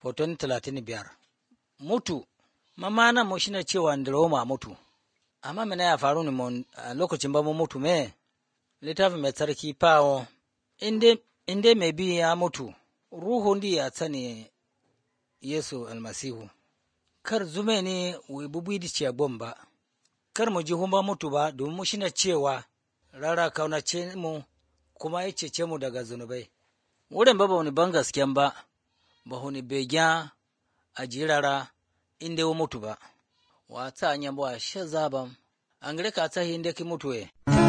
Hoton talatin biyar. Mutu, mamana mu shine cewa Roma mutu, amma mene ya faru ne a lokacin ba mu mutu me? Littafin mai tsarki fawo, inda mai bi ya mutu, ruhun di ya tsani Yesu almasihu. Kar zume ne wai bubu di ce ba, kar mu ji ba mutu ba domin mu shine cewa rara kaunace mu kuma ya cece mu daga zunubai. Wurin ba ba ni ban gasken ba, ba ni begen a jirara inda wa mutu ba. Wa ta hanyar ba shi zaban, an gare ka ta inda ki mutu